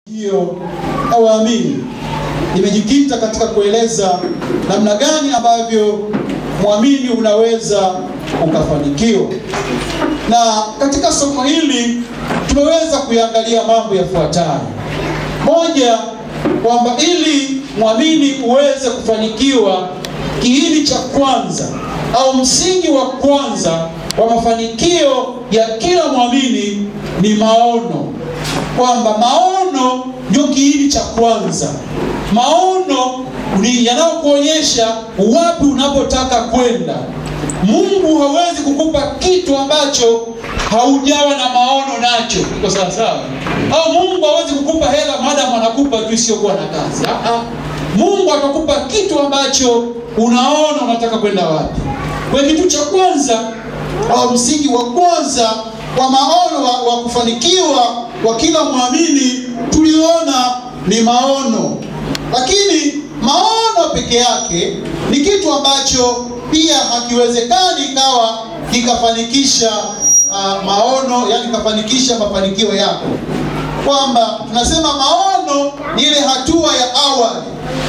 hiyo na waamini imejikita katika kueleza namna gani ambavyo mwamini unaweza ukafanikiwa, na katika somo hili tumeweza kuyangalia mambo yafuatayo. Moja, kwamba ili mwamini uweze kufanikiwa, kiini cha kwanza au msingi wa kwanza wa mafanikio ya kila mwamini ni maono, kwamba maono ndio kiini cha kwanza. Maono ni yanayokuonyesha wapi unapotaka kwenda. Mungu hawezi kukupa kitu ambacho haujawa na maono nacho. Iko sawa sawa? Au Mungu hawezi kukupa hela maadamu anakupa tu isiyokuwa na kazi. Ah, ah. Mungu atakupa kitu ambacho unaona unataka kwenda wapi. Kwa hiyo kitu cha kwanza au msingi wa kwanza wa maono wa, wa kufanikiwa wa kila mwamini tuliona ni maono, lakini maono peke yake ni kitu ambacho pia hakiwezekani ikawa kikafanikisha uh, maono, yani kikafanikisha mafanikio yako, kwamba tunasema maono ni ile hatua ya awali.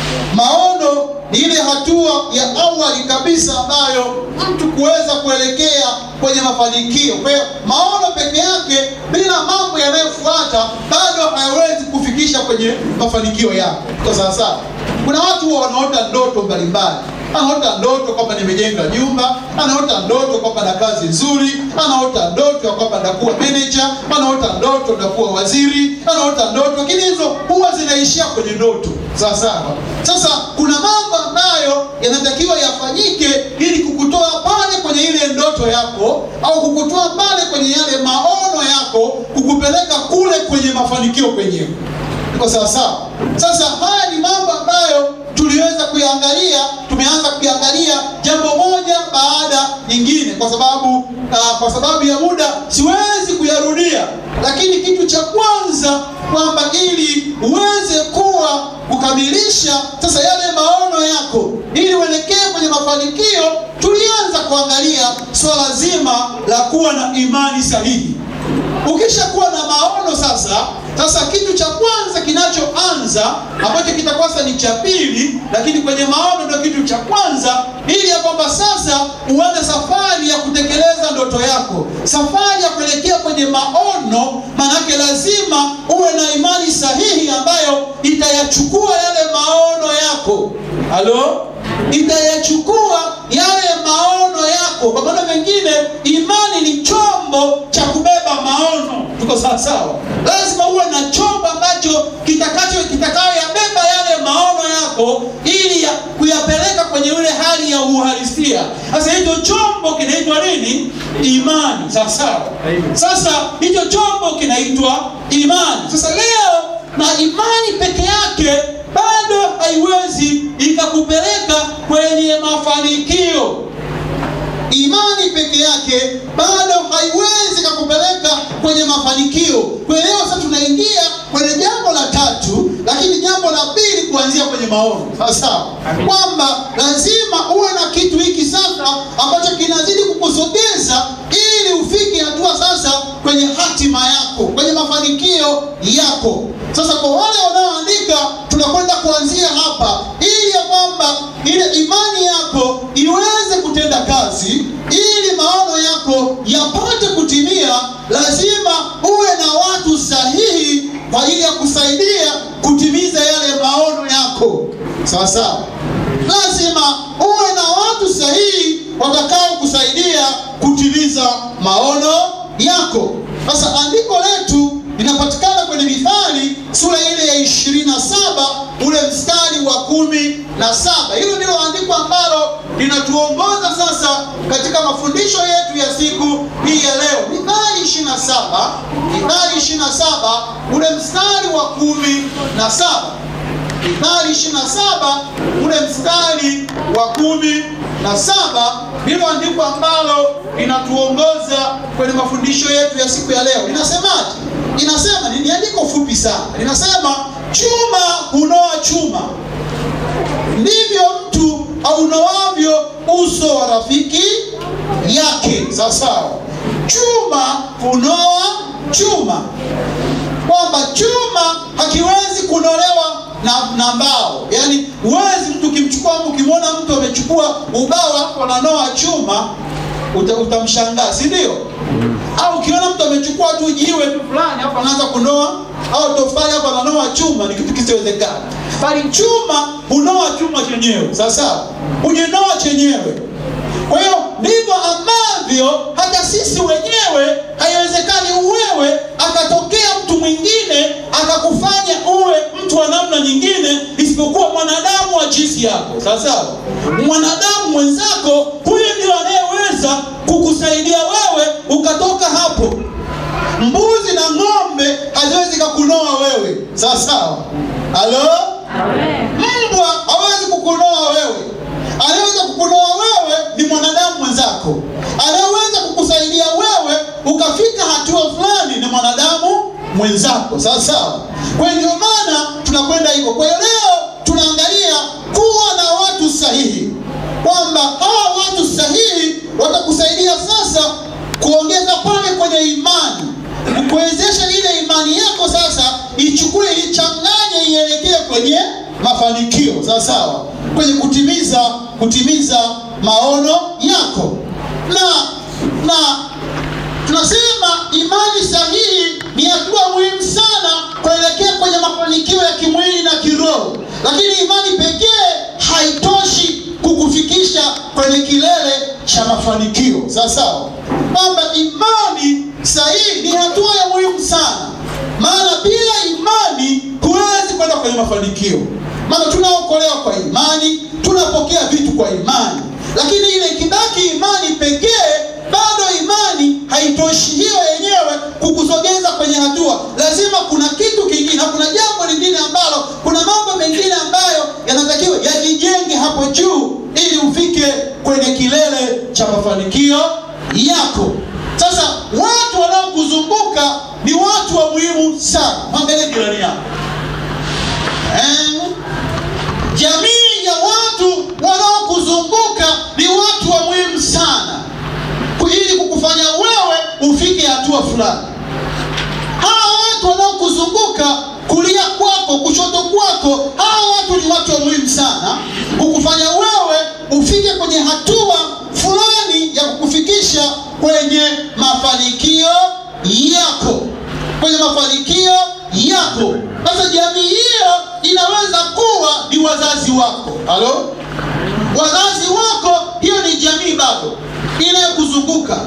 Maono ni ile hatua ya awali kabisa ambayo mtu kuweza kuelekea kwenye mafanikio. Kwa hiyo maono peke yake bila mambo yanayofuata bado hayawezi kufikisha kwenye mafanikio yako. Kwa sawa sawa, kuna watu wanaota ndoto mbalimbali anaota ndoto kwamba nimejenga nyumba, anaota ndoto kwamba na kazi nzuri, anaota ndoto ya kwamba ndakuwa manager, anaota ndoto ndakuwa waziri, anaota ndoto, lakini hizo huwa zinaishia kwenye ndoto. Sawa sawa. Sasa kuna mambo ambayo yanatakiwa yafanyike ili kukutoa pale kwenye ile ndoto yako au kukutoa pale kwenye yale maono yako, kukupeleka kule kwenye mafanikio penyewe. Iko sawa sawa. Sasa haya ni mambo ambayo tuliweza kuyaangalia, tumeanza kuyaangalia jambo moja baada nyingine, kwa sababu uh, kwa sababu ya muda siwezi kuyarudia, lakini kitu cha kwanza kwamba ili uweze kuwa kukamilisha sasa yale maono yako, ili uelekee kwenye mafanikio, tulianza kuangalia swala zima la kuwa na imani sahihi. Ukishakuwa na maono sasa, sasa kitu cha kwanza kinachoanza ambacho kitakosa ni cha pili, lakini kwenye maono ndio kitu cha kwanza, ili ya kwamba sasa uanze safari ya kutekeleza ndoto yako, safari ya kuelekea kwenye maono. Maanake lazima uwe na imani sahihi ambayo itayachukua yale maono yako. Halo, itayachukua yale maono yako. Kwa maana mengine, imani ni chombo cha kubeba maono. Tuko sawa sawa? Lazima uwe na chombo ambacho kitakacho kitakayoyabeba yale maono yako ili ya, kuyapeleka kwenye ile hali ya uhalisia. Sasa hicho chombo kinaitwa nini? Imani. Sawa sawa? Sasa hicho chombo kinaitwa imani. Sasa leo na imani peke yake bado haiwezi ikakupeleka kwenye mafanikio. Imani peke yake bado haiwezi ikakupeleka kwenye mafanikio. Kwa hiyo leo sasa tunaingia kwenye jambo la tatu, lakini jambo la pili kuanzia kwenye maono. Sawa kwamba lazima uwe na kitu hiki sasa ambacho kinazidi kukusogeza ili ufike hatua sasa kwenye hatima yako, kwenye mafanikio yako. Sasa kwa wale wanaoandika, tunakwenda kuanzia hapa ili ya kwamba ile imani yako iweze kutenda kazi, ili maono yako yapate kutimia, lazima uwe na watu sahihi kwa ajili ya kusaidia kutimiza yale maono yako. Sawa sawa, lazima uwe na watu sahihi watakao kusaidia kutimiza maono yako. Sasa andiko letu linapatikana kwenye Mithali sura ile ya ishirini na saba ule mstari wa kumi na saba. Hilo ndilo andiko ambalo linatuongoza sasa katika mafundisho yetu ya siku hii ya leo. Mithali ishirini na saba Mithali ishirini na saba ule mstari wa kumi na saba Mithali ishirini na saba ule mstari wa kumi na saba ndilo andiko ambalo linatuongoza kwenye mafundisho yetu ya siku ya leo. Linasemaje? Linasema, ni andiko fupi sana, linasema chuma hunoa chuma, ndivyo mtu aunoavyo uso wa rafiki yake. Sawa sawa, chuma hunoa chuma, kwamba chuma hakiwezi na mbao. Yaani huwezi mtu ukimchukua mtu ukimwona mtu amechukua ubao hapo ananoa chuma uta, utamshangaa, si ndio? Au ukiona mtu amechukua tu jiwe tu fulani hapo anaanza kunoa au tofali hapo ananoa chuma, ni kitu kisiwezekana. Bali chuma hunoa chuma chenyewe, sawa sawa, hujinoa chenyewe. Kwa hiyo ndivyo ambavyo hata sisi wenyewe haiwezekani wewe akatokea mtu mwingine akakufanya uwe mtu wa namna nyingine isipokuwa mwanadamu wa jinsi yako. Sawa sawa, mwanadamu mwenzako huyo ndio anayeweza kukusaidia wewe ukatoka hapo. Mbuzi na ng'ombe haziwezi kukunoa wewe. Sawa sawa, halo. Mbwa hawezi kukunoa wewe anaweza kukunoa wewe ni mwanadamu mwenzako. Anayeweza kukusaidia wewe ukafika hatua fulani ni mwanadamu mwenzako, sawa sawa. Kwa hiyo ndio maana tunakwenda hivyo. Kwa hiyo leo tunaangalia kuwa na watu sahihi, kwamba hawa watu sahihi watakusaidia sasa kuongeza pale kwenye imani, kuwezesha ile imani yako sasa ichukue, ichanganye, ielekee kwenye mafanikio, sawa sawa, kwenye kutimiza kutimiza maono yako. Na na tunasema imani sahihi ni hatua muhimu sana kuelekea kwenye mafanikio ya kimwili na kiroho, lakini imani pekee haitoshi kukufikisha kwenye kilele cha mafanikio. Sawa sawa, kwamba imani sahihi ni hatua ya muhimu sana, maana bila imani huwezi kwenda kwenye mafanikio maana tunaokolewa kwa imani, tunapokea vitu kwa imani, lakini ile ikibaki imani pekee, bado imani haitoshi hiyo yenyewe kukusogeza kwenye hatua. Lazima kuna kitu kingine, na kuna jambo lingine ambalo, kuna mambo mengine ambayo yanatakiwa yajijenge hapo juu, ili ufike kwenye kilele cha mafanikio yako. Sasa watu wanaokuzunguka ni watu wa muhimu sana. Mwangalie jirani yako eh? Jamii ya watu wanaokuzunguka ni watu wa muhimu sana, ili kukufanya wewe ufike hatua fulani. Hawa watu wanaokuzunguka kulia kwako, kushoto kwako, hawa watu ni watu wa muhimu sana kukufanya wewe ufike kwenye hatua fulani ya kukufikisha kwenye mafanikio yako, kwenye mafanikio yako. Sasa jamii hiyo inaweza kuwa ni wazazi wako. Halo, wazazi wako, hiyo ni jamii bado inayokuzunguka.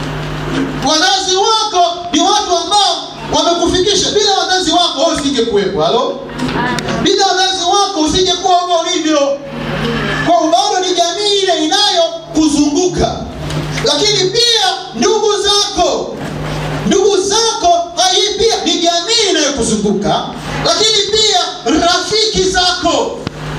Wazazi wako ni watu ambao wamekufikisha. Bila wazazi wako wewe usingekuwepo. Halo, bila wazazi wako usingekuwa huko ulivyo. Kwa bado ni jamii ile inayokuzunguka, lakini pia ndugu zako ndugu zako hii pia ni jamii inayokuzunguka, lakini pia rafiki zako,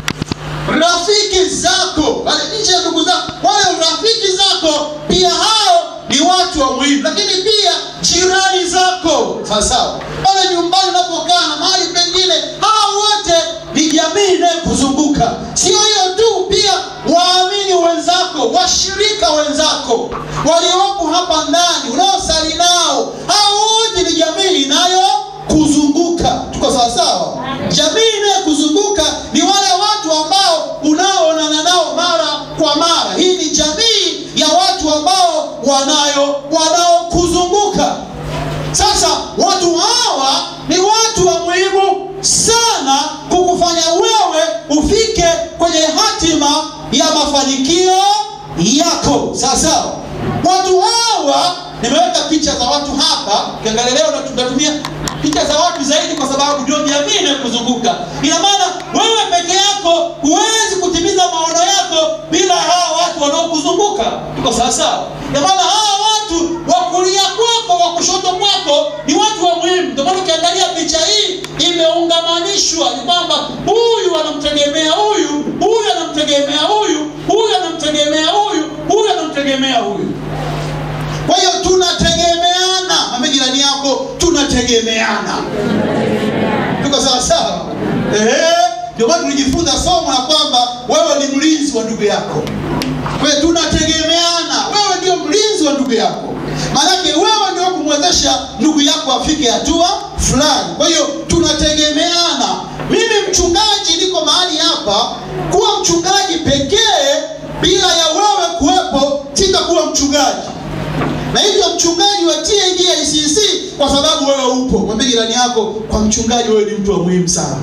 rafiki zako wale nje ya ndugu zako, wale rafiki zako pia hao ni watu wa muhimu, lakini pia jirani zako, sawa sawa, pale nyumbani unapokaa na mahali pengine, hao wote ni jamii inayokuzunguka. Sio hiyo tu, pia waamini wenzako, washirika wenzako waliopo hapa ndani unaosali nao, hao wote ni jamii inayokuzunguka. Tuko sawa sawa? Jamii inayokuzunguka ni wale watu ambao unaoonana nao mara kwa mara. Hii ni jamii ya watu ambao wanayo wanaokuzunguka. Sasa watu hawa ni watu wa muhimu sana kukufanya wewe ufike kwenye hatima ya mafanikio yako. Sawa sawa, watu hawa nimeweka picha za watu hapa. Ukiangalia leo tutatumia picha za watu zaidi, kwa sababu ndio jamii inayokuzunguka. Ina maana wewe peke yako huwezi kutimiza maono yako bila hawa watu wanaokuzunguka. Tuko sawa sawa? Ina maana hawa watu wa kulia kwako, wa kushoto kwako ni watu wa muhimu. Ndio maana ukiangalia picha hii imeungamanishwa, ni kwamba huyu anamtegemea huyu, huyu anamtegemea huyu, huyu anamtegemea huyu, huyu anamtegemea huyu. Kwa hiyo tunategemeana. Mwambie jirani yako, tunategemeana. Tuko sawa sawa? Ehe, ndio maana tulijifunza somo la kwamba wewe ni mlinzi wa ndugu yako. Kwa hiyo tunategemeana, wewe ndio mlinzi wa ndugu yako, maanake wewe ndio kumwezesha ndugu yako afike hatua fulani. Kwa hiyo tunategemeana. Mimi mchungaji niko hapa kuwa mchungaji pekee bila ya wewe kuwepo sitakuwa mchungaji na hivyo mchungaji watie ingia ICC kwa sababu wewe upo mwambie jirani yako kwa mchungaji wewe ni mtu wa muhimu sana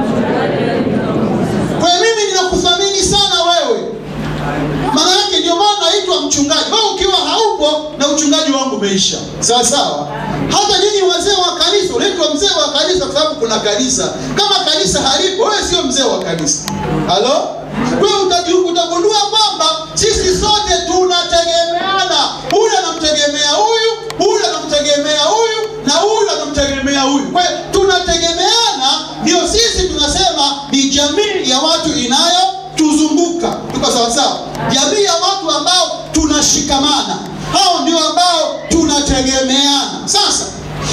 kwa hiyo mimi ninakuthamini sana wewe maana yake ndio maana naitwa mchungaji wewe ukiwa haupo na uchungaji wangu umeisha sawa sawa hata nyinyi wazee wa kanisa unaitwa mzee wa kanisa kwa sababu kuna kanisa kama kanisa halipo wewe sio mzee wa kanisa halo wewe utaji- utagundua kwamba sisi sote tunategemeana huyu anamtegemea huyu huyu anamtegemea huyu na huyu anamtegemea huyu kwa hiyo tunategemeana ndio sisi tunasema ni jamii ya watu inayotuzunguka tuko sawasawa jamii ya watu ambao tunashikamana hao ndio ambao tunategemeana sasa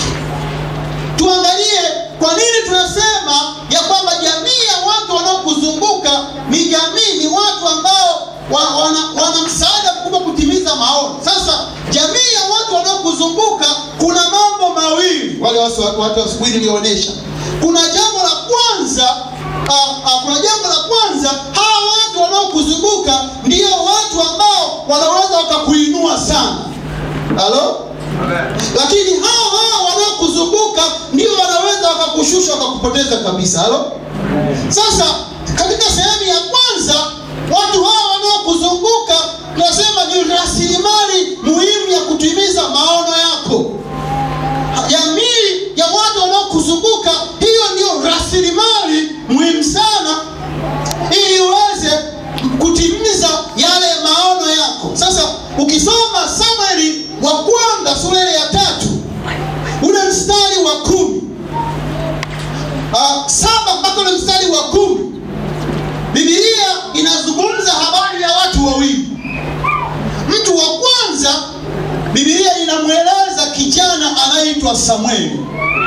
tuangalie kwa nini tunasema ya kwamba jamii ya watu wanaokuzunguka ni jamii ni watu ambao wa, wana, wana msaada mkubwa kutimiza maono sasa jamii ya watu wanaokuzunguka kuna mambo mawili wale watu watu wa asubuhi nilionyesha kuna jambo la kwanza uh, uh, kuna jambo la kwanza hawa watu wanaokuzunguka ndio watu ambao wanaweza wakakuinua sana halo lakini hao hao wanaokuzunguka ndio wanaweza wakakushusha wakakupoteza kabisa halo sasa katika sehemu ya kwanza watu hao wanaokuzunguka tunasema ni rasilimali muhimu ya kutimiza maono yako jamii ya watu wanaokuzunguka hiyo ndio rasilimali muhimu sana ili uweze kutimiza yale maono yako sasa ukisoma samueli wa kwanza sura ile ya tatu ule mstari wa kumi uh, saba mpaka ule mstari wa kumi bibilia inazungumza habari ya watu wawili mtu wa kwanza bibilia inamweleza kijana anayeitwa samueli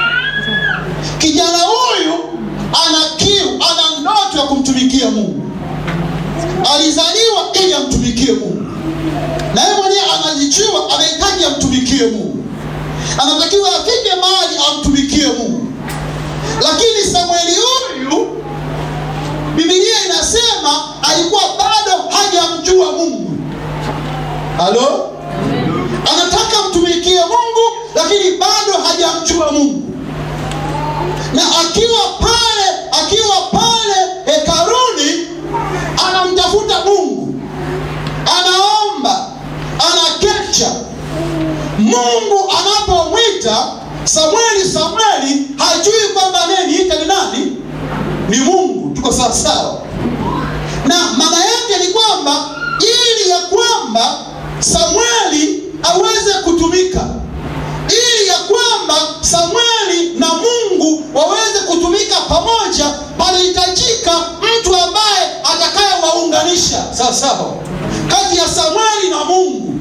kijana huyu ana kiu ana ndoto ya kumtumikia mungu alizaliwa ili amtumikie mungu na yeye mwenyewe anajichiwa anahitaji amtumikie mungu anatakiwa afike mahali amtumikie mungu lakini samueli huyu bibilia inasema alikuwa bado hajamjua mungu halo anataka amtumikie mungu lakini bado hajamjua mungu na akiwa pale akiwa pale hekaruni anamtafuta mungu anaomba anakesha mungu anapomwita samueli samueli hajui kwamba anayeniita ni nani ni mungu tuko sawasawa na maana yake ni kwamba ili ya kwamba samueli aweze kutumika ili ya kwamba samueli na mungu waweze kutumika pamoja palihitajika mtu ambaye atakayewaunganisha sawa sawa kati ya samueli na mungu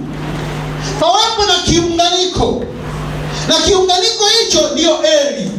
pawepo na kiunganiko na kiunganiko hicho ndiyo eli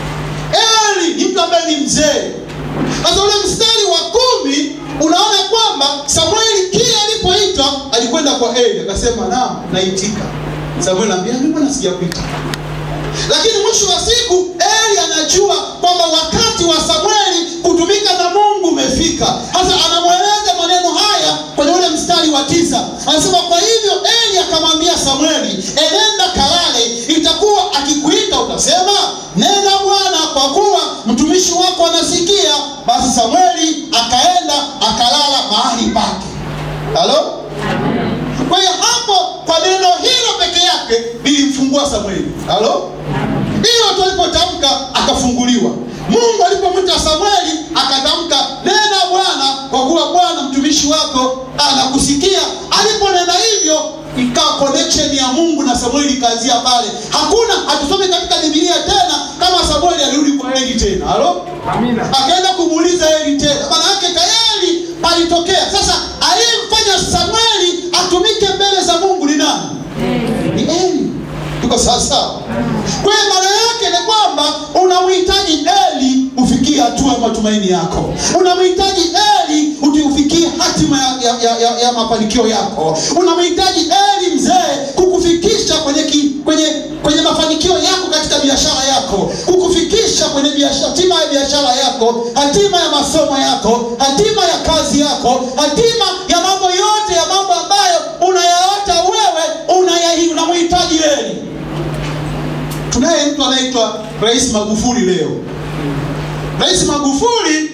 eli ni mtu ambaye ni mzee sasa ule mstari wa kumi unaona kwamba samueli kile alipoitwa alikwenda kwa eli akasema naam naitika samueli anaambia "Mimi mbona sijakuita lakini mwisho wa siku eli anajua kwamba wakati wa samueli kutumika na mungu umefika sasa anamweleza maneno haya kwenye ule mstari wa tisa anasema kwa hivyo eli akamwambia samueli enenda kalale itakuwa akikuita utasema nenda bwana kwa kuwa mtumishi wako anasikia basi samueli akaenda akalala mahali pake halo kwa hiyo hapo kwa neno hilo peke yake lilimfungua samueli halo hilo tu alipotamka akafunguliwa mungu alipomwita samueli akatamka nena bwana kwa kuwa bwana mtumishi wako anakusikia aliponena hivyo ikawa connection ya mungu na samueli ikaanzia pale hakuna hatusome katika bibilia tena kama samueli alirudi kwa eli tena halo akaenda kumuuliza eli tena maana yake tayari palitokea sasa aliyemfanya samueli atumike mbele za mungu ni nani ni eli tuko sawasawa kwa hiyo maana yake ni kwamba unamhitaji eli ufikie hatua ya matumaini yako unamhitaji eli uti- ufikie hatima ya, ya, ya, ya, ya mafanikio yako unamhitaji eli mzee kukufikisha kwenye, ki, kwenye, kwenye mafanikio yako katika biashara yako kukufikisha kufanikisha kwenye biashara, hatima ya biashara yako, hatima ya masomo yako, hatima ya kazi yako, hatima ya mambo yote ya mambo ambayo unayaota wewe unaya- unamhitaji yeye. Tunaye mtu anaitwa Rais Magufuli leo. Rais Magufuli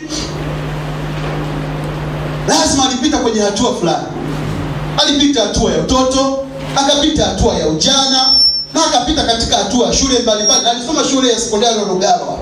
lazima alipita kwenye hatua fulani. Alipita hatua ya utoto, akapita hatua ya ujana, na akapita katika hatua ya shule mbalimbali. Na Alisoma shule ya sekondari Lugalo.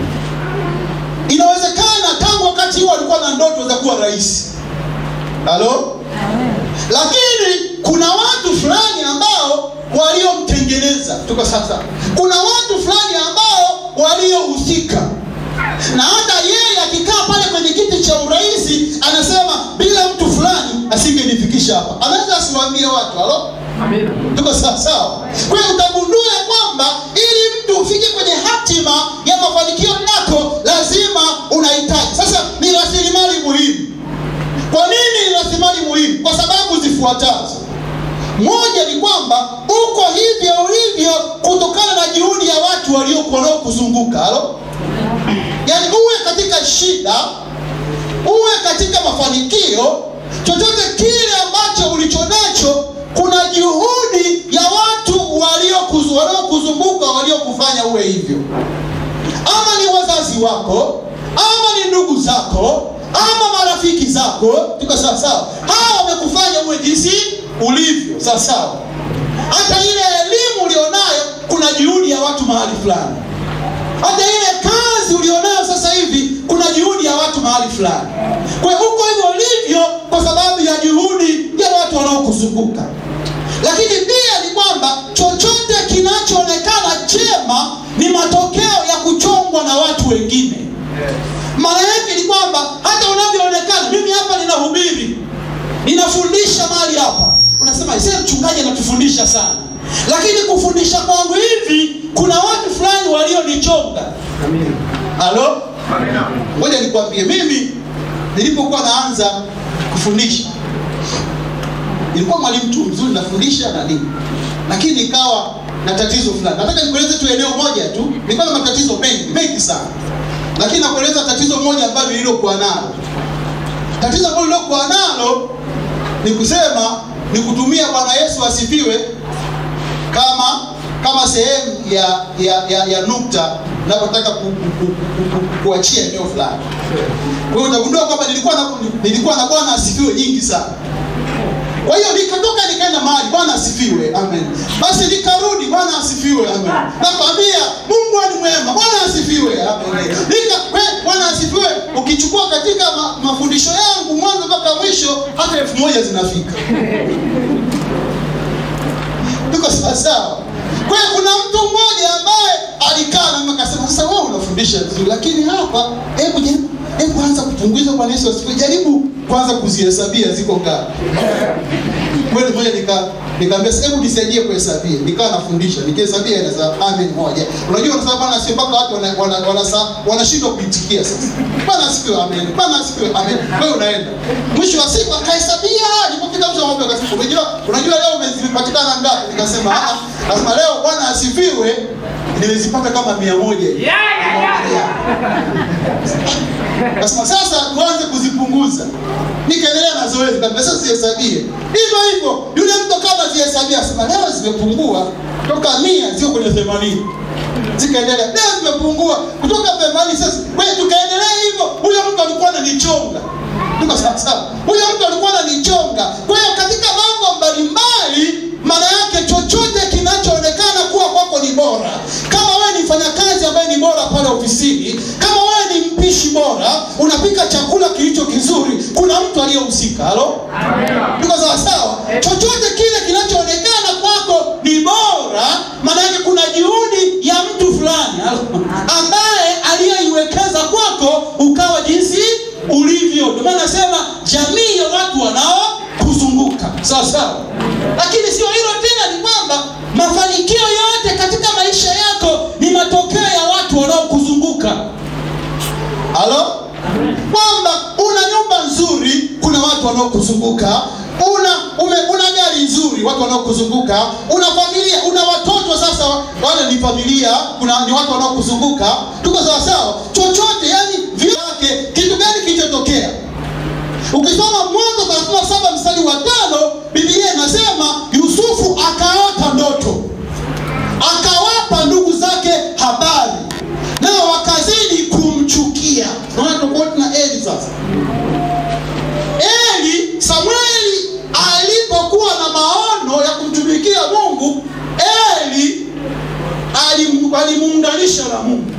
Inawezekana tangu wakati huo alikuwa na ndoto za kuwa rais. Halo? Lakini kuna watu fulani ambao waliomtengeneza. Tuko sasa, kuna watu fulani ambao waliohusika na hata yeye akikaa pale kwenye kiti cha urais anasema bila mtu fulani asingenifikisha hapa. Anaweza asiwaambie watu halo, tuko sawa sawa. Kwa hiyo utagundua ya kwamba ili mtu ufike kwenye hatima ya mafanikio yako lazima unahitaji. Sasa ni rasilimali muhimu. Kwa nini ni rasilimali muhimu? Kwa sababu zifuatazo. Moja ni kwamba uko hivyo ulivyo kutokana na juhudi ya watu waliokuwa wanaokuzunguka. Halo, yaani uwe katika shida, uwe katika mafanikio, chochote kile ambacho ulicho nacho, kuna juhudi ya watu waliokuzu- waliokuzunguka waliokufanya uwe hivyo ama ni wazazi wako ama ni ndugu zako ama marafiki zako tuko sawa sawa hawa wamekufanya uwe jinsi ulivyo sawa sawa hata ile elimu ulionayo kuna juhudi ya watu mahali fulani hata ile kazi ulionayo sasa hivi kuna juhudi ya watu mahali fulani kwa hiyo uko hivyo ulivyo kwa sababu ya juhudi ya watu wanaokuzunguka lakini pia ni kwamba chochote kinachoonekana chema ni matokeo ya kuchongwa na watu wengine maana yake ni kwamba hata unavyoonekana mimi hapa ninahubiri ninafundisha mahali hapa unasema ise mchungaji anatufundisha sana lakini kufundisha kwangu hivi kuna watu fulani walionichonga halo ngoja nikwambie mimi nilipokuwa naanza kufundisha nilikuwa mwalimu tu mzuri nafundisha na nini lakini nikawa na tatizo fulani nataka nikueleze tu eneo moja tu nilikuwa na matatizo mengi mengi sana lakini nakueleza tatizo moja ambalo nililokuwa nalo tatizo ambalo nililokuwa nalo ni kusema ni kutumia bwana yesu asifiwe kama kama sehemu ya ya, ya, ya nukta napotaka ku, ku, ku, ku, ku, kuachia eneo fulani kwa hiyo utagundua kwamba nilikuwa na, nilikuwa na bwana asifiwe nyingi sana kwa hiyo nikatoka nikaenda mahali bwana asifiwe amen basi nikarudi bwana asifiwe amen nakwambia mungu ni mwema bwana asifiwe amen Nika, kwe- bwana asifiwe ukichukua katika ma, mafundisho yangu mwanzo mpaka mwisho hata elfu moja zinafika tuko sawasawa kwa hiyo kuna mtu mmoja ambaye alikaa na mimi akasema sasa wewe unafundisha vizuri lakini hapa hebu jaribu hebu anza kupunguza bwana yesu asifiwe jaribu kwanza kuzihesabia ziko ngapi kweli moja nika nikaambia sasa hebu nisaidie kuhesabia nikawa nafundisha nikihesabia inaweza amen moja unajua unasema bwana asifiwe mpaka watu wanashindwa wana, wana, wana, wanashindwa kuitikia sasa bwana asifiwe amen bwana asifiwe amen wewe unaenda mwisho wa siku akahesabia nilipofika mwisho wa mambo akasema unajua unajua leo umezipatikana ngapi nikasema ah lazima leo bwana asifiwe nimezipata kama mia moja hivi. Nasema sasa tuanze kuzipunguza. Nikaendelea na zoezi kabisa, sasa zihesabie hivyo hivyo. Yule mtu kama zihesabia, asema leo zimepungua toka mia ziko kwenye themanini zikaendelea, leo zimepungua kutoka themanini sasa. Kwa hiyo tukaendelea hivyo, huyo mtu alikuwa ananichonga tuko sawa sawa. Huyo mtu alikuwa ananichonga. Kwa hiyo katika mambo mbalimbali, maana yake chochote kinachoonekana kuwa kwako ni bora, kama wewe ni mfanyakazi ambaye ni bora pale ofisini, kama wewe ni mpishi bora, unapika chakula kilicho kizuri, kuna mtu aliyehusika. Halo, tuko sawa sawa. Chochote kile kinachoonekana kwako ni bora, maana yake kuna juhudi ya mtu fulani halo, ambaye aliyeiwekeza kwako ukawa jinsi ulivyo. Ndio maana nasema jamii ya watu wanaokuzunguka sawa sawa. Lakini sio hilo tena, ni kwamba mafanikio yote katika maisha yako ni matokeo ya watu wanaokuzunguka. Halo, kwamba una nyumba nzuri, kuna watu wanaokuzunguka. una ume, una gari nzuri watu wanaokuzunguka una familia una watoto sasa wale ni familia kuna ni watu wanaokuzunguka tuko sawasawa chochote yani vyake kitu gani kilichotokea ukisoma mwanzo 37 mstari wa tano biblia inasema yusufu akaota ndoto akawapa ndugu zake habari nao wakazidi kumchukia naona tofauti na eli sasa eli samueli alipokuwa na maono ya kumtumikia mungu eli alim- alimuunganisha na mungu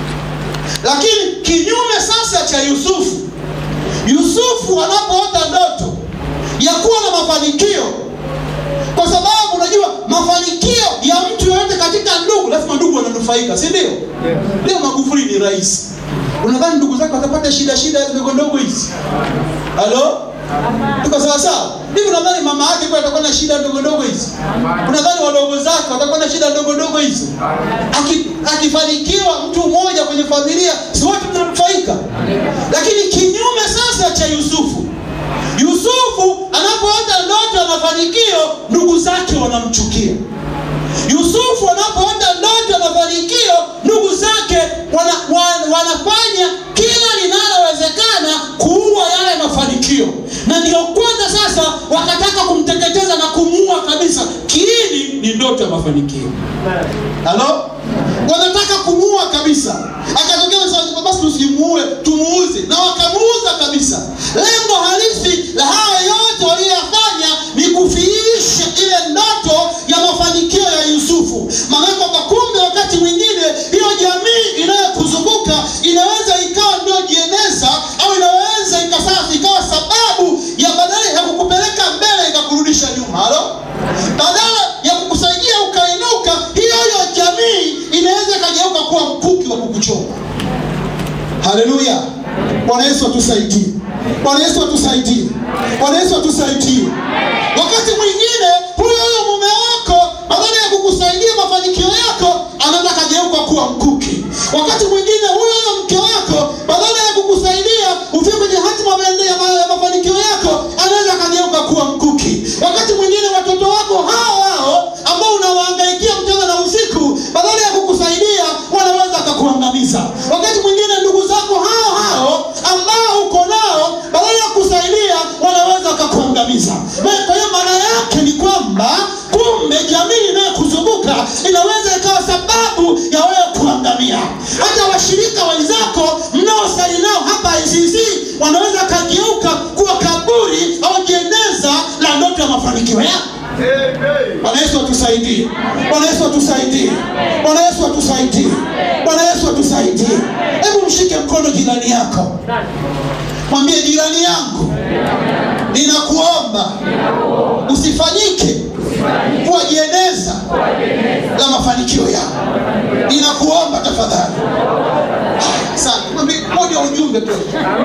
lakini kinyume sasa cha yusufu yusufu anapoota ndoto ya kuwa na mafanikio kwa sababu unajua mafanikio ya mtu yoyote katika ndugu lazima ndugu wananufaika si ndio leo magufuli ni rais unadhani ndugu zake watapata shida shida ndogo ndogo hizi halo tuko sawa sawa hivi unadhani mama yake kwa atakuwa na shida ndogo ndogo hizi unadhani wadogo zake watakuwa na shida ndogo ndogo hizi Aki- akifanikiwa mtu mmoja kwenye familia si wote mnanufaika lakini kinyume sasa cha yusufu yusufu anapoota ndoto ya mafanikio ndugu zake wanamchukia yusufu anapoota ndoto ya mafanikio ndugu zake wana, wan, wanafanya kila linalowezekana kuua yale mafanikio na ndio kwanza sasa wakataka kumteketeza na kumuua kabisa kiini ni ndoto ya mafanikio halo wanataka kumuua kabisa akatokea sasa, basi tusimuue tumuuze na wakamuuza kabisa lengo halisi la haya yote walioyafanya ni kufiisha ile ndoto ya mafanikio ya yusufu maana kwamba kumbe wakati mwingine hiyo jamii inayokuzunguka inaweza ikawa ndio jieneza au inaweza ikasasa ikawa sababu ya badala ya kukupeleka mbele ikakurudisha nyuma halo badala ya kukusaidia ukainuka hiyo hiyo jamii inaweza ikageuka kuwa mkuki wa kukuchoma haleluya bwana yesu atusaidie bwana yesu atusaidie bwana yesu atusaidie wakati mwingine huyo huyo mume wako badala ya kukusaidia mafanikio yako anaweza akageuka kuwa mkuki wakati mwingine huyo huyo mke wako badala ya kukusaidia ufie kwenye hatima maende- ya ma- ya mafanikio yako anaweza akageuka kuwa mkuki wakati mwingine watoto wako hao hao ambao unawahangaikia mchana na usiku badala ya kukusaidia wanaweza akakuangamiza wakati mwingine ndugu zako hao hao ambao uko nao badala ya kusaidia wanaweza wakakuangamiza Na kwa hiyo maana yake ni kwamba kumbe jamii inayokuzunguka inaweza ikawa sababu ya wewe kuangamia hata washirika wenzako mnaosali nao hapa ICC wanaweza kageuka kuwa kaburi au jeneza la ndoto ya mafanikio yako bwana yesu atusaidie bwana yesu atusaidie bwana yesu atusaidie bwana yesu atusaidie hebu mshike mkono jirani yako mwambie jirani yangu ninakuomba usifanyike kuwa jeneza la mafanikio yako ninakuomba tafadhali Haya, sana Mwambie, moja ujumbe tu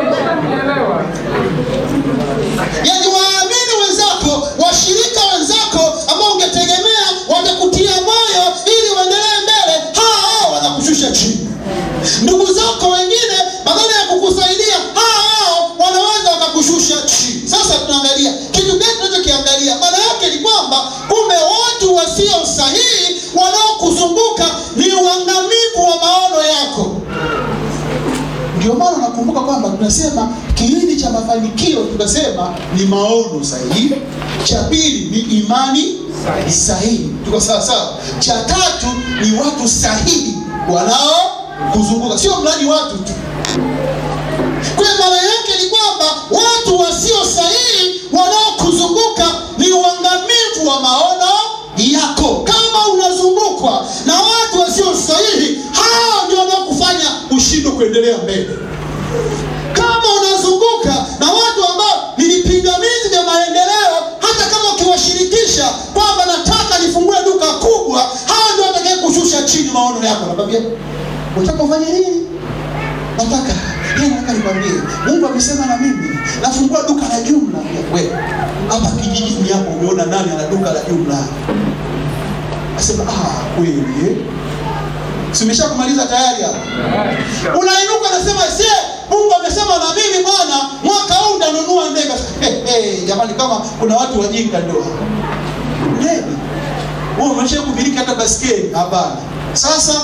yaani waamini wenzako washirika wenzako ambao ungetegemea watakutia moyo ili uendelee mbele hawa hao wanakushusha chini ndugu zako wengine badala ya kukusaidia hawa hao wanaweza wakakushusha chini sasa tunaangalia kitu gani tunachokiangalia maana yake ni kwamba kumbe watu wasio sahihi wanaokuzunguka ni uangamivu wa maono yako ndio maana unakumbuka kwamba tunasema kiini cha mafanikio tunasema ni maono sahihi cha pili ni imani sahihi tuko sawa sawa cha tatu ni watu sahihi wanao kuzunguka sio mradi watu tu kwa hiyo maana yake ni kwamba watu wasio sahihi wanaokuzunguka ni uangamivu wa maono yako kama unazungukwa na watu wasio sahihi hao ndio wanaokufanya ushindwe kuendelea mbele kama unazunguka na watu ambao ni vipingamizi vya maendeleo hata kama ukiwashirikisha kwamba nataka nifungue duka kubwa hawa ndio watakae kushusha chini maono yako nakwambia unataka ufanye nini nataka yeye nataka nikwambie mungu amesema na mimi nafungua duka la jumla we hapa kijijini hapo umeona nani ana duka la jumla asema ah kweli eh? simesha kumaliza tayari hapo unainuka nasema sie mungu amesema na mimi bwana mwaka huu ndanunua ndege hey, jamani kama kuna watu wajinga ndoa Nini? wewe umesha kumiliki hata baskeli hapana sasa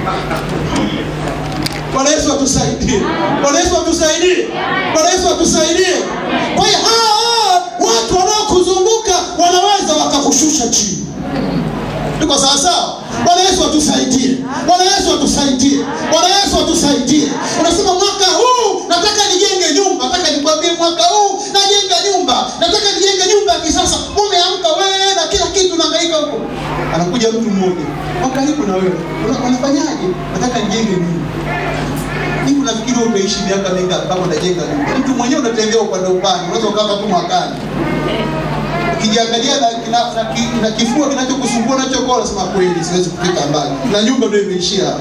Bwana Yesu atusaidie. Bwana Yesu atusaidie. Bwana Yesu atusaidie. Kwa hiyo hao watu wanaokuzunguka wanaweza wakakushusha chini. Tuko sawa sawa? Bwana Yesu atusaidie. Bwana Yesu atusaidie. Bwana Yesu atusaidie. Unasema mwaka huu nataka nijenge nyumba. Nataka nikwambie mwaka huu najenga nyumba. Nataka nijenge nyumba ya kisasa. Umeamka wewe na kila kitu unahangaika huko. Anakuja mtu mmoja. Kwa karibu na wewe. Una- Unafanyaje? Nataka nijenge nyumba. Hivi unafikiri wewe utaishi miaka mingapi kama unajenga nyumba? Mtu mwenyewe unatembea upande upande, unaweza ukafa tu mwakani. Ukijiangalia na, na, na, ki- na kifua kinachokusumbua unachokoa, unasema kweli siwezi kufika mbali, na nyumba ndio imeishia hapa.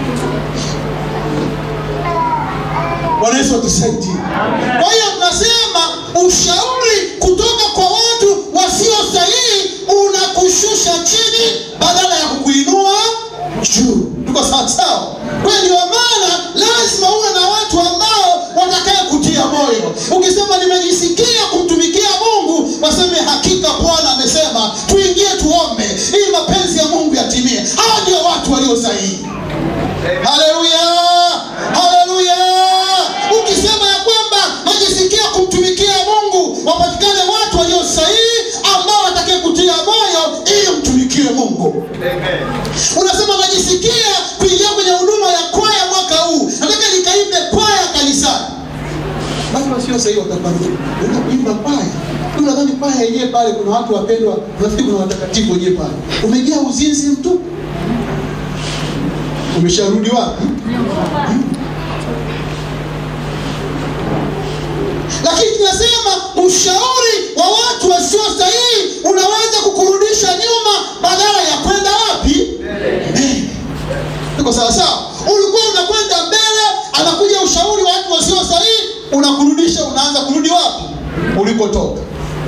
Bwana Yesu atusaidie. Kwa hiyo tunasema ushauri kutoka kwa watu wasio sahihi unakushusha chini badala ya kukuinua juu. Tuko sawa sawa? Kwa hiyo ndio maana lazima uwe na watu ambao watakaye kutia moyo. Ukisema nimejisikia kumtumikia Mungu, waseme hakika Bwana amesema tuingie tuombe ili mapenzi ya Mungu yatimie. Hao ndio watu walio sahihi. Haleluya, haleluya. Ukisema ya kwamba najisikia kumtumikia Mungu, wapatikane watu walio sahihi ambao watakaye kutia moyo ili mtumikie Mungu. Unasema najisikia kuingia kwenye huduma ya kwaya mwaka huu, nataka nikaimbe kwaya kanisani. Basi wasio sahihi watakwambia unaenda kuimba kwaya. Wewe Unadhani kwaya yenyewe pale kuna watu wapendwa, unafikiri kuna watakatifu wenyewe pale. Umejaa uzinzi mtu. Umesharudi wapi? lakini tunasema ushauri wa watu wasio sahihi unaweza kukurudisha nyuma badala ya kwenda wapi mbele tuko sawa sawa ulikuwa unakwenda mbele anakuja ushauri wa watu wasio sahihi unakurudisha unaanza kurudi wapi ulikotoka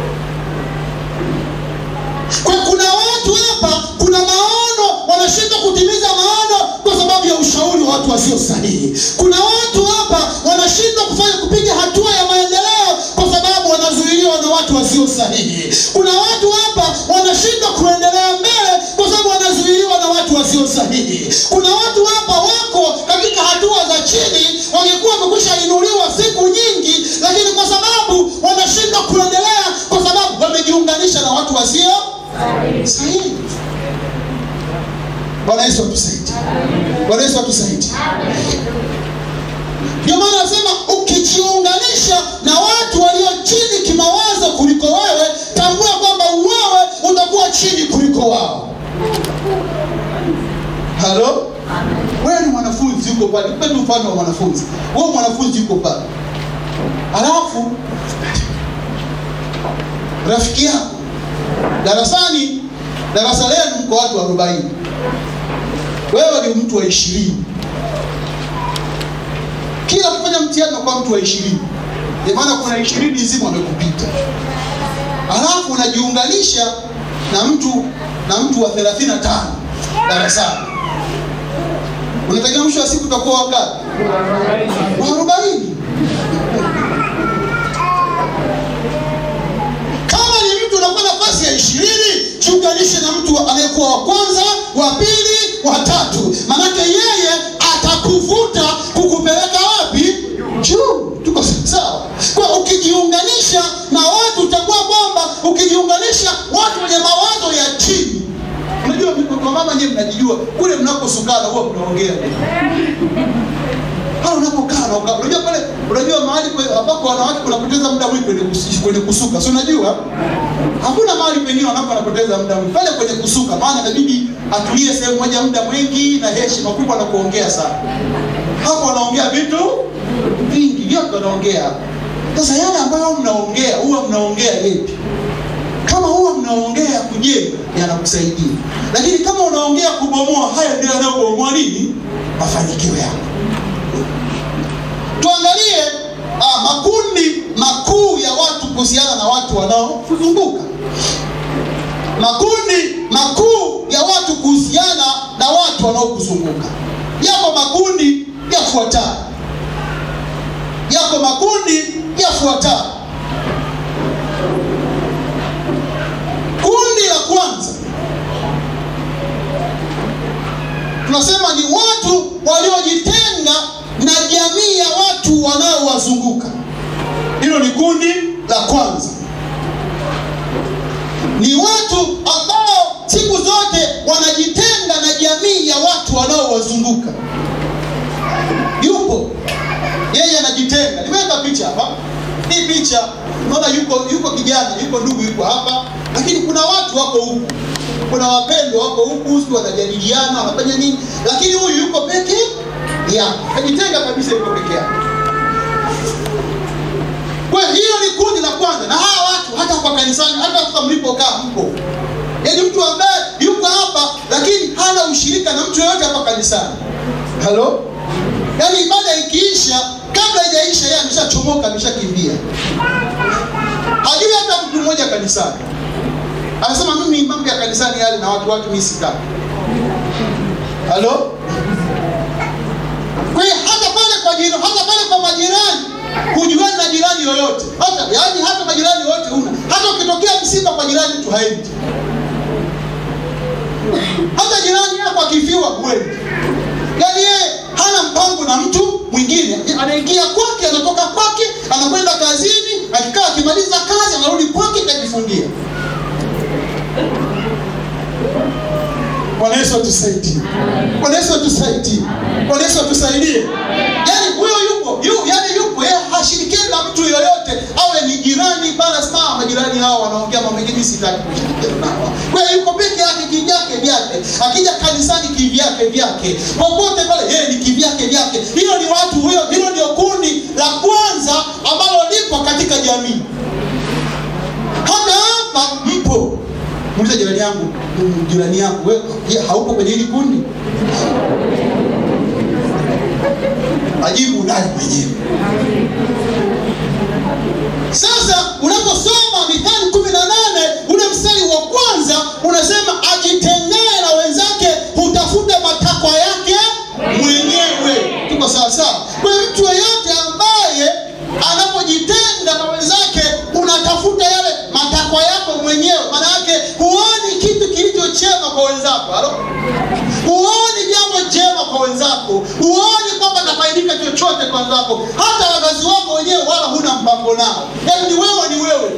kwa kuna watu hapa kuna maono wanashindwa kutimiza maono kwa sababu ya ushauri wa watu wasio sahihi kuna watu hapa wanashindwa kufanya kupiga hatua ya maendeleo kwa sababu wanazuiliwa na watu wasio sahihi kuna watu hapa wanashindwa kuendelea mbele kwa sababu wanazuiliwa na watu wasio sahihi kuna watu hapa wako katika hatua za chini wangekuwa wamekwisha inuliwa siku nyingi lakini kwa sababu wanashindwa kuendelea kwa sababu wamejiunganisha na watu wasio sahihi bwana yesu atusaidie bwana yesu atusaidie ndio maana nasema ukijiunganisha na watu walio chini kimawazo kuliko wewe tambua kwamba wewe utakuwa chini kuliko wao halo wewe ni mwanafunzi yuko pale nipe tu mfano wa mwanafunzi wewe mwanafunzi yuko pale alafu rafiki yako darasani darasa lenu mko watu arobaini wewe ni mtu wa ishirini kila kufanya mtihani kwa mtu wa ishirini maana kuna ishirini nzima wamekupita alafu unajiunganisha na mtu na mtu wa thelathini na tano darasani unatakiwa mwisho wa siku utakuwa wangapi wa arobaini kama ni mtu unakuwa nafasi ya ishirini jiunganishe na mtu wa- anayekuwa wa kwanza wa pili wa tatu manake yeye atakuvuta kukupeleka wapi juu tuko sawa kwa ukijiunganisha na watu utakuwa kwamba ukijiunganisha watu wenye mawazo ya chini unajua kwa mama nyewe mnajijua kule mnakosukana huwa mnaongea pale unapokaa na ukaa unajua pale unajua mahali kwe- ambapo wanawake kunapoteza muda mwingi kwenye, kus- kwenye kusuka si unajua hakuna mahali pengine wanawake wanapoteza muda mwingi pale kwenye kusuka maana inabidi atulie sehemu moja muda mwingi na heshima kubwa na kuongea sana hapo wanaongea vitu vingi vyote wanaongea sasa yale ambayo mnaongea huwa mnaongea yepi kama huwa mnaongea kujenga yanakusaidia lakini kama unaongea kubomoa haya ndio yanayobomoa nini mafanikio yako tuangalie ah, makundi makuu ya watu kuhusiana na watu wanaokuzunguka makundi makuu ya watu kuhusiana na watu wanaokuzunguka yako makundi yafuatayo yako makundi yafuatayo tunasema ni watu waliojitenga na jamii ya watu wanaowazunguka. Hilo ni kundi la kwanza. Ni watu ambao siku zote wanajitenga na jamii ya watu wanaowazunguka. Yupo yeye anajitenga. Nimeweka picha hapa. Hii picha unaona, yuko yuko kijana, yuko ndugu, yuko hapa, lakini kuna watu wako huku, kuna wapendwa wako huku, si wanajadiliana, wanafanya nini, lakini huyu yuko peke yake, kajitenga kabisa, yuko peke yake. Kwa hiyo hilo ni kundi la kwanza, na hawa watu hata kwa kanisani, hata sasa mlipokaa mpo, yaani mtu ambaye yuko hapa lakini hana ushirika na mtu yoyote hapa kanisani. Halo, yaani ibada ikiisha, kabla haijaisha, yeye ameshachomoka, ameshakimbia, hajui hata mtu mmoja kanisani. Anasema mimi mambo ya kanisani yale na watu watu mimi sitaki. Halo, kwa hiyo hata pale kwa jirani, hata pale kwa majirani hujuani na jirani yoyote, hata yaani hata majirani wote huna. Hata ukitokea msiba kwa jirani mtu haendi, hata jirani yako akifiwa huendi. Yaani yeye hana mpango na mtu mwingine, anaingia kwake, anatoka kwake, anakwenda kazini, akikaa akimaliza kazi anarudi kwake, kajifungia. Bwana Yesu atusaidie. Bwana Yesu atusaidie. Bwana Yesu atusaidie. Yaani huyo yupo, yu, yaani yupo yeye hashirikiani na mtu yoyote, awe ni jirani bana sawa, majirani hao wanaongea mambo mengine sitaki kushirikiana nao. Kwa hiyo yuko peke yake kivyake vyake. Akija kanisani kivyake vyake. Popote pale yeye ni kivyake vyake. Hilo ni watu huyo, hilo ndio kundi la kwanza ambalo lipo katika jamii. Hata hapa mpo. Muulize jirani yangu, mm, jirani yangu, wewe je, haupo kwenye hili kundi? Ajibu naye mwenyewe. Sasa unaposoma Mithali kumi na nane ule mstari wa kwanza unasema ajitengae na wenzake hutafuta matakwa yake mwenyewe. Tuko sawa sawa? Kwa hiyo mtu yeyote ambaye anapojitenga na wenzake unatafuta yale matakwa yako mwenyewe, maana yake huoni kitu kilicho chema kwa wenzako. Halo? Huoni jambo jema kwa wenzako, huoni kwamba atafaidika chochote kwa wenzako, hata wazazi wako wenyewe wala huna mpango nao, yaani ni wewe ni wewe.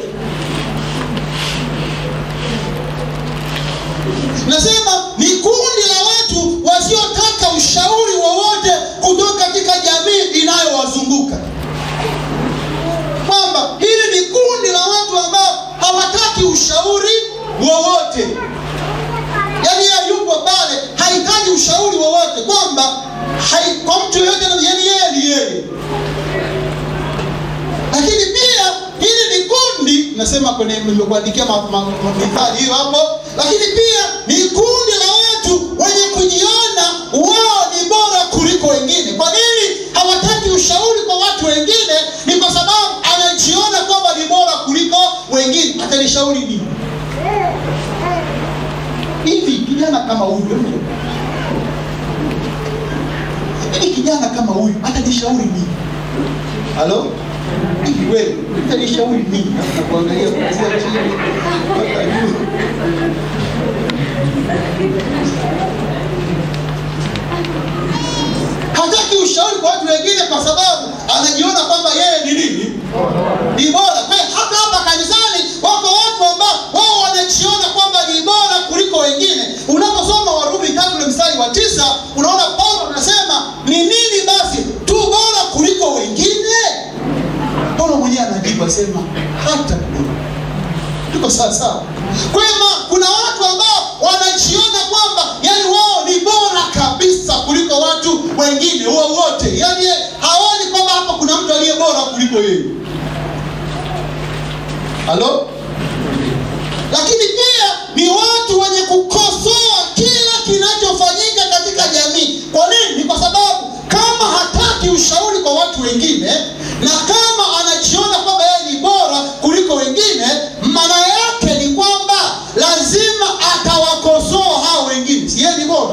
Nasema ni kundi la watu wasiotaka ushauri wowote kutoka katika jamii inayowazunguka, kwamba hili ni kundi la watu ambao hawataki ushauri wowote yaani yeye yupo pale hahitaji ushauri wowote kwamba hai, kwa mtu yoyote yani yeye ni yeye lakini pia hili ni kundi nasema kwenye nimekuandikia ma- ma- ma- mithali hiyo hapo lakini pia ni kundi la watu wenye kujiona wao ni bora kuliko wengine kwa nini hawataki ushauri kwa watu wengine ni kwa sababu anajiona kwamba ni bora kuliko wengine atanishauri nini hivi kijana kama huyu hivi kijana kama huyu atanishauri nini halo hivi wewe utanishauri nini nakuangalia kuanzia chini mpaka juu hataki ushauri kwa watu wengine kwa sababu anajiona kwamba yeye ni nini ni bora kwa hiyo hata hapa kanisani wako watu ambao wao wanajiona kwamba ni bora kuliko wengine unaposoma warumi tatu ule mstari wa tisa unaona paulo anasema ni nini basi tu bora kuliko wengine paulo mwenyewe anajibu asema hata kidogo tuko sawa sawa kwa hiyo ma- kuna watu ambao wanajiona kwamba yani wao ni bora kabisa kuliko watu wengine wowote yani ye- haoni kwamba hapa kuna mtu aliye bora kuliko yeye halo lakini pia ni watu wenye kukosoa kila kinachofanyika katika jamii kwa nini ni kwa sababu kama hataki ushauri kwa watu wengine na kama anajiona kwamba yeye ni bora kuliko wengine maana yake ni kwamba lazima atawakosoa hao wengine si yeye ni bora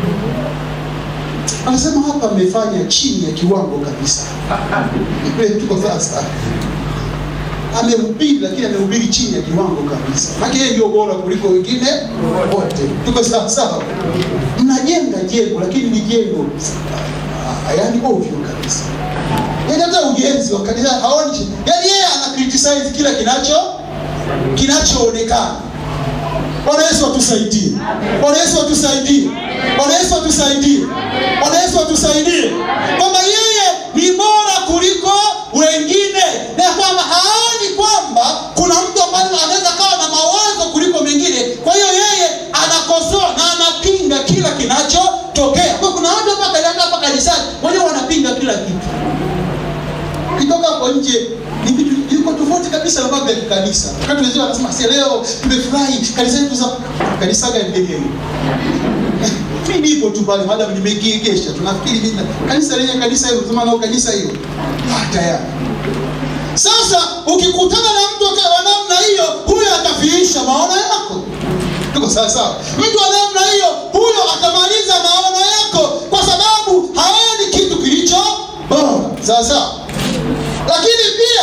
anasema hapa amefanya chini ya kiwango kabisa Kweli tuko sasa amehubiri lakini amehubiri chini ya kiwango kabisa maana yeye ndio bora kuliko wengine wote tuko sawa sawa mnajenga jengo lakini ni jengo ah, yaani ovyo kabisa yaani hata ujenzi wa kanisa haoni yaani yeye ana criticize kila kinacho kinachoonekana Bwana Yesu atusaidie. Bwana Yesu atusaidie. Bwana Yesu atusaidie. Bwana Yesu atusaidie. Kwamba yeye ni bora kuliko wengine na kwamba haoni kwamba kuna mtu ambaye anaweza kawa na mawazo kuliko mengine. Kwa hiyo yeye anakosoa na anapinga kila kinachotokea. Kwa kuna watu hapa katika hapa kanisani wenyewe wanapinga kila kitu. Ukitoka hapo nje ni vitu yuko tofauti kabisa na mambo ya kikanisa. Wakati wenzao wanasema si leo tumefurahi kanisa letu za kanisa gani lenyewe. Mimi nipo tu pale madam nimegiegesha tunafikiri mimi kanisa lenye kanisa hilo sema nao kanisa hilo. Ah tayari. Sasa ukikutana na mtu wa namna hiyo huyo atafiisha maono yako. Tuko sawa sawa. Mtu wa namna hiyo huyo atamaliza maono yako kwa sababu haoni kitu kilicho bora. Sawa sawa. Lakini pia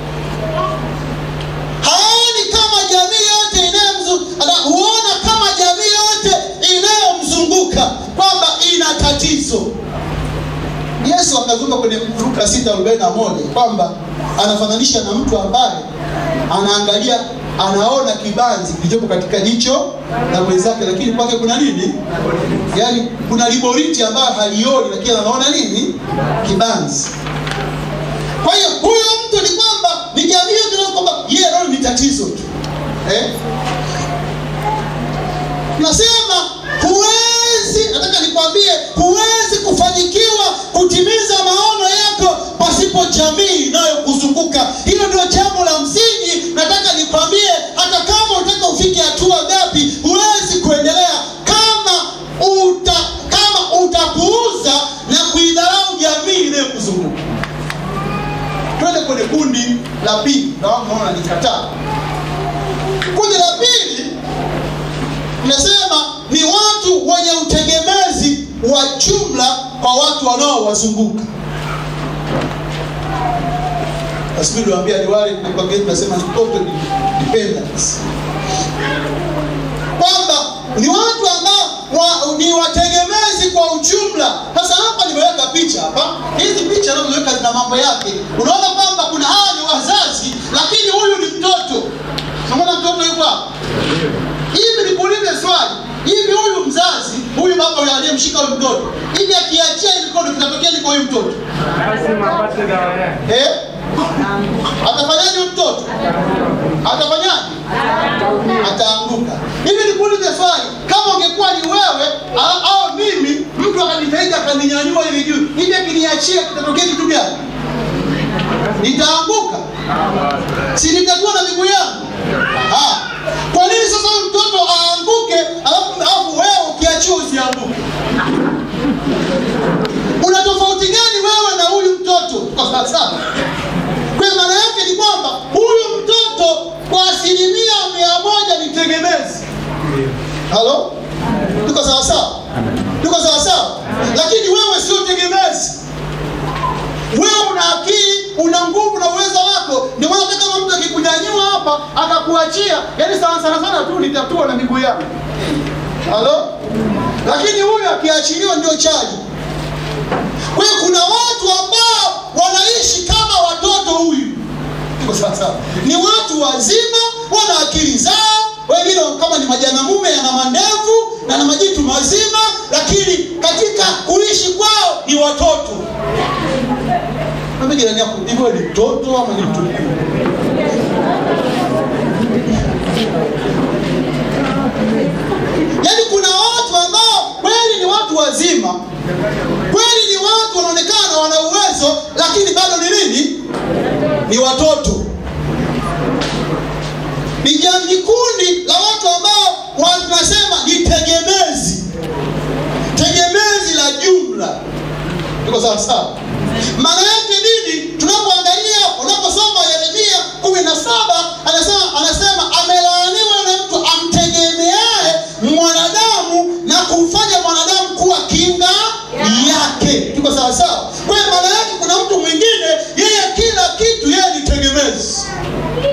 haoni kama jamii yote inayomzunguka, huona kama jamii yote inayomzunguka kwamba ina tatizo. Yesu akazungumza kwenye Luka 6:41 kwamba anafananisha na mtu ambaye anaangalia anaona kibanzi kilichopo katika jicho la mwenzake, lakini kwake kuna nini? Yaani kuna liboriti ambayo halioni, lakini anaona nini? Kibanzi. Kwa hiyo huyo mtu ni kwamba ni jamii yote na kwamba yeye anaona ni tatizo tu eh? Nasema huwezi, nataka nikwambie, huwezi kufanikiwa kutimiza maono yako pasipo jamii inayokuzunguka. Hilo ndio jambo la msingi. Nataka nikwambie, hata kama utaka ufike hatua ngapi, huwezi kuendelea kama uta kama utapuuza na kuidharau jamii inayokuzunguka. Twende kwenye kundi la pili, na wao naona nikataa. Kundi la pili nasema ni watu wenye utegemezi wa jumla kwa watu wanaowazunguka. Asibidi waambia ni wale kwa Kiswahili tunasema ni total dependence, kwamba ni watu ambao wa, ni wategemezi kwa ujumla. Sasa hapa nimeweka picha hapa, hizi picha nazoweka zina mambo yake. Unaona kwamba kuna hawa ni wazazi, lakini huyu ni mtoto. Unaona mtoto yuko hapa hivi nikuulize swali hivi huyu mzazi huyu baba huyu aliyemshika huyu mtoto hivi akiachia hili mkono kitatokea ni kwa huyu mtoto lazima apate dawa yake. eh? atafanyaje huyu mtoto atafanyaje ataanguka hivi nikuulize swali kama ungekuwa ni wewe au, au mimi mtu akanitahidi akaninyanyua hivi juu hivi akiniachia kitatokea kitu gani nitaanguka si nitakuwa na miguu yangu Ah. kwa nini sasa huyu mtoto aanguke alafu alafu wewe ukiachiwa usianguke una tofauti gani wewe na huyu mtoto kwa sasa kwa maana yake ni kwamba huyu mtoto kwa asilimia mia moja ni tegemezi halo tuko sawa sawa tuko sawa sawa lakini wewe sio tegemezi wewe una akili una nguvu na uwezo wako ndio maana hata kama mtu akikunyanyua hapa akakuachia yani sana sana sana tu nitatua na miguu yako halo lakini huyu akiachiliwa ndio chaji kwa hiyo kuna watu ambao wanaishi kama watoto huyu Tuko sawa sawa ni watu wazima wana akili zao wengine kama ni majana mume yana mandevu na na majitu mazima lakini katika kuishi kwao ni watoto Mwambie jirani yako hivyo ni mtoto ama ni mtu mkubwa? Yaani kuna watu ambao kweli ni watu wazima, kweli ni watu wanaonekana wana uwezo, lakini bado ni nini? Ni watoto. Ni jamii, ni kundi la watu ambao wa- tunasema ni tegemezi, tegemezi la jumla. Tuko sawa sawa? Maana yake nini? Tunapoangalia, unaposoma Yeremia kumi na saba anasema anasema amelaaniwa yule mtu amtegemeaye mwanadamu na kumfanya mwanadamu kuwa kinga yake. Tuko sawa sawa? Kwa hiyo maana yake kuna mtu mwingine yeye kila kitu yeye ni tegemezi.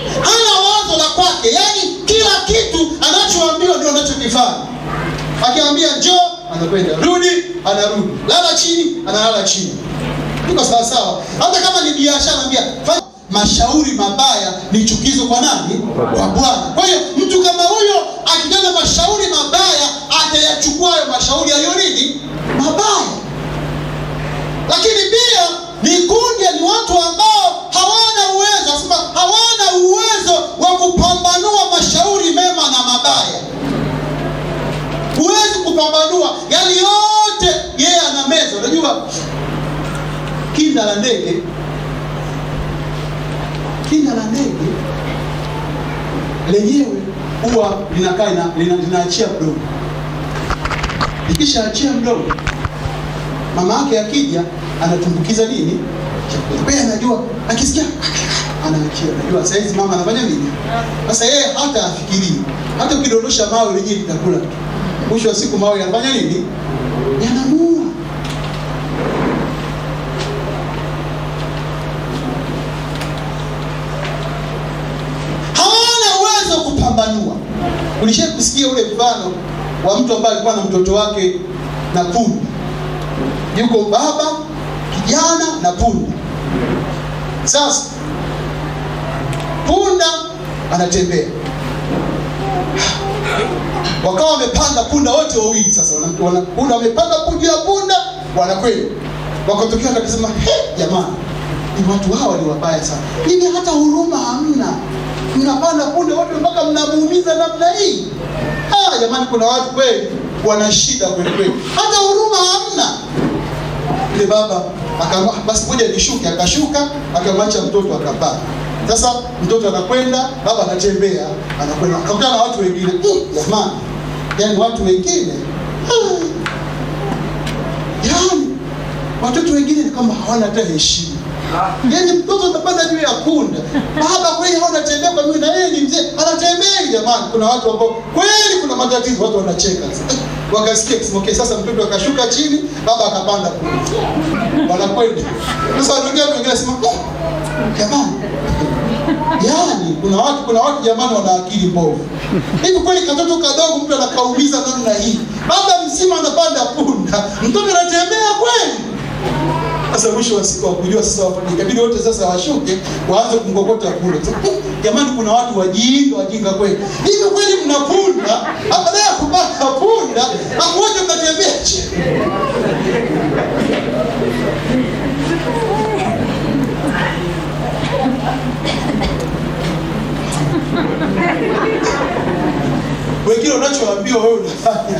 anakwenda rudi anarudi lala chini analala chini iko sawa sawa hata kama ni biashara naambia fanya mashauri mabaya ni chukizo kwa nani kwa bwana kwa hiyo mtu kama huyo akitenda mashauri mabaya atayachukua hayo mashauri yaliyo nini mabaya lakini pia ni kundi ni watu ambao hawana uwezo asema hawana uwezo wa kupambanua mashauri mema na mabaya huwezi kupambanua yali yote yeye ana meza unajua kinda la ndege kinda la ndege lenyewe huwa linakaa lina, lina, linaachia mdomo likishaachia mdomo mama yake akija anatumbukiza nini chakula Kwa hiyo anajua akisikia anaachia anajua saizi mama anafanya nini sasa yeye hata afikirii hata ukidondosha mawe lenyewe litakula mwisho wa siku mawe yanafanya nini yanamuua hawana uwezo wa kupambanua ulishai kusikia ule mfano wa mtu ambaye alikuwa na mtoto wake na punda yuko baba kijana na punda sasa punda anatembea wakawa wamepanda punda wote wawili sasa wana- wana- punda wamepanda juu ya punda wanakwenda wakatokea wakasema "He, jamani ni watu hawa ni wabaya sana hivi hata huruma hamna mnapanda punda wote mpaka mnamuumiza namna hii ah, jamani kuna watu kweli wana shida kweli kweli hata huruma hamna yule baba akama basi moja nishuke akashuka akamwacha mtoto akapaa sasa mtoto anakwenda baba anatembea anakwenda akakutana na watu wengine "Mm, jamani yani watu wengine ah, yani watoto wengine ni kama hawana hata heshima yani mtoto anapanda juu ya punda baba kweli hao anatembea kwa miguu na yeye ni mzee anatembea jamani kuna watu ambao kweli kuna matatizo watu wanacheka wakasikia kusema okay sasa mtoto akashuka chini baba akapanda punda wanakwenda sasa wanaongea wengine wanasema "Eh, jamani yani kuna watu kuna watu jamani wana akili mbovu hivi kweli katoto kadogo mtu anakaumiza namna hii baba mzima anapanda punda mtoto anatembea kweli sasa mwisho wa siku wakujua sasa wafanye ikabidi wote sasa washuke waanze kumkokota kule Sasa, "Eh, jamani kuna watu wajinga wajinga kweli hivi kweli mna punda baada ya kupata punda pamoja mnatembea chini wengine unachoambiwa wewe unafanya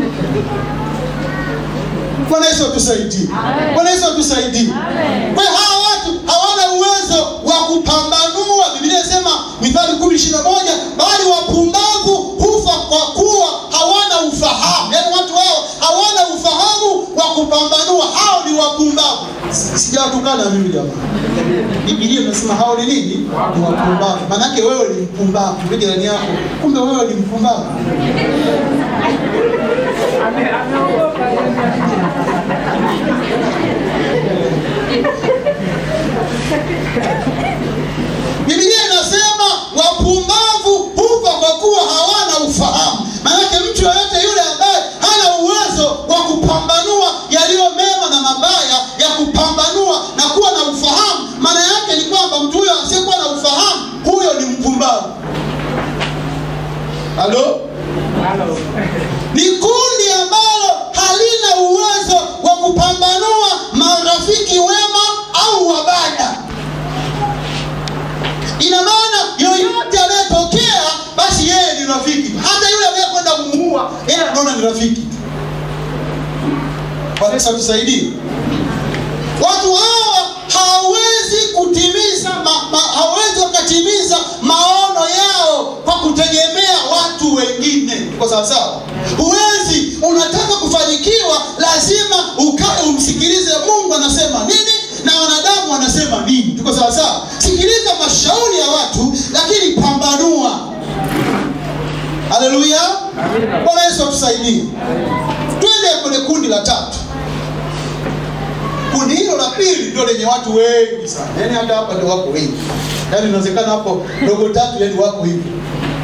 bwana yesu atusaidie bwana yesu atusaidie kwa hiyo hawa watu hawana uwezo wa kupambanua biblia inasema mithali kumi ishiri na moja bali wapumbavu hufa kwa kuwa hawana ufahamu yaani watu hao hawana ufahamu wa kupambanua hao ni wapumbavu Si- sijawatukana mimi jamani bibilia imesema hao ni nini ni wapumbavu maanake wewe ni mpumbavu Mwambie jirani yako kumbe wewe ni mpumbavu Biblia inasema wapumbavu hufa kwa kuwa hawana ufahamu. Maanake mtu yoyote yule ambaye hana uwezo wa kupambanua yaliyo mema na mabaya, ya kupambanua na kuwa na ufahamu, maana yake ni kwamba mtu huyo asiyekuwa na ufahamu, huyo ni mpumbavu. Halo? ni kundi ambalo halina uwezo wa kupambanua marafiki wema au wabaya ina maana yoyote anayetokea basi yeye ni rafiki hata yule anayekwenda kumuua yeye anaona ni rafiki Bwana Yesu atusaidie watu hawa hawawezi kutimiza ma, ma, hawawezi wakatimiza maono yao kwa kutegemea watu wengine kwa sawasawa huwezi unataka kufanikiwa lazima ukae umsikilize mungu anasema nini na wanadamu wanasema nini tuko sawasawa sikiliza mashauri ya watu lakini pambanua haleluya bwana yesu atusaidie twende kwenye kundi la tatu kundi hilo la pili ndio lenye watu wengi sana yaani hata hapa ndio wako wengi yaani inawezekana hapo dogo tatu yaani wako hivi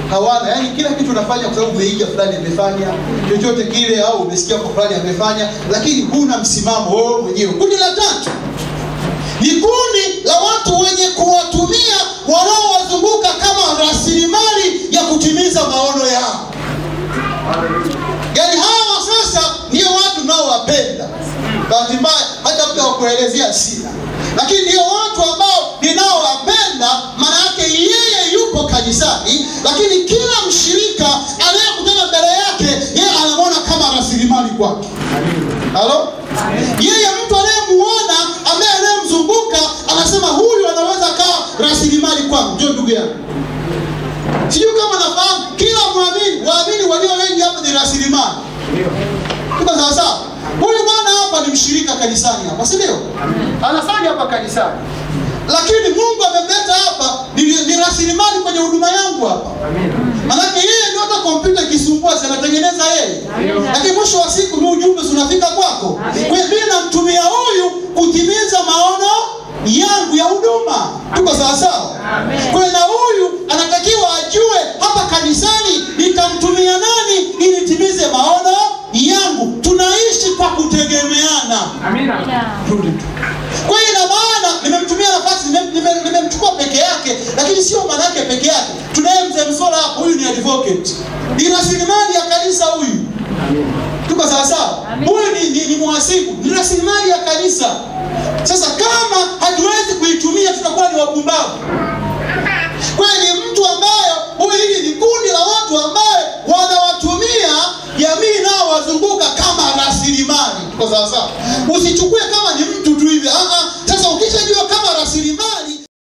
hawana yani kila kitu unafanya kwa sababu umeiga fulani amefanya chochote kile au umesikia kwa fulani amefanya lakini huna msimamo wewe mwenyewe kundi la tatu ni kundi la watu wenye kuwatumia wanaowazunguka kama rasilimali ya kutimiza maono yao yaani hawa sasa ndio watu naowapenda bahati mbaya hata mtu wakuelezea sina lakini ndio watu ambao ninaowapenda maana yake yeye yupo kanisani lakini kila mshirika anayekutana mbele yake yeye anamwona kama rasilimali kwake halo yeye mtu anayemuona ambaye anayemzunguka anasema huyu anaweza kaa rasilimali kwangu ndio ndugu yangu sijui kama nafahamu kila mwamini waamini walio wengi hapa ni rasilimali tuko sawasawa huyu bwana hapa ni mshirika kanisani hapa si ndio anafanya hapa kanisani lakini mungu amemleta hapa ni, ni rasilimali kwenye huduma yangu hapa manake yeye ndio hata kompyuta ikisumbua si anatengeneza yeye lakini mwisho wa siku mi ujumbe si unafika kwako kwa hiyo mimi namtumia huyu kutimiza maono yangu ya huduma tuko sawasawa kwa hiyo na huyu anatakiwa ajue hapa kanisani nitamtumia nani ili timize maono yangu tunaishi kwa kutegemeana Amina. rudi tu kwa hiyo ina maana nimemtumia nafasi nimem- nimem- nimemchukua peke yake lakini sio maana yake peke yake tunaye mzee msola hapo huyu ni advocate ni rasilimali ya kanisa huyu tuko sawasawa huyu ni, ni, ni mhasibu ni rasilimali ya kanisa sasa kama hatuwezi kuitumia tutakuwa ni wapumbavu kweli mtu ambaye huyu hili ni kundi la watu ambaye wanawatumia jamii nao wazunguka kama rasilimali tuko sawasawa usichukue kama ni mtu tu hivi ah,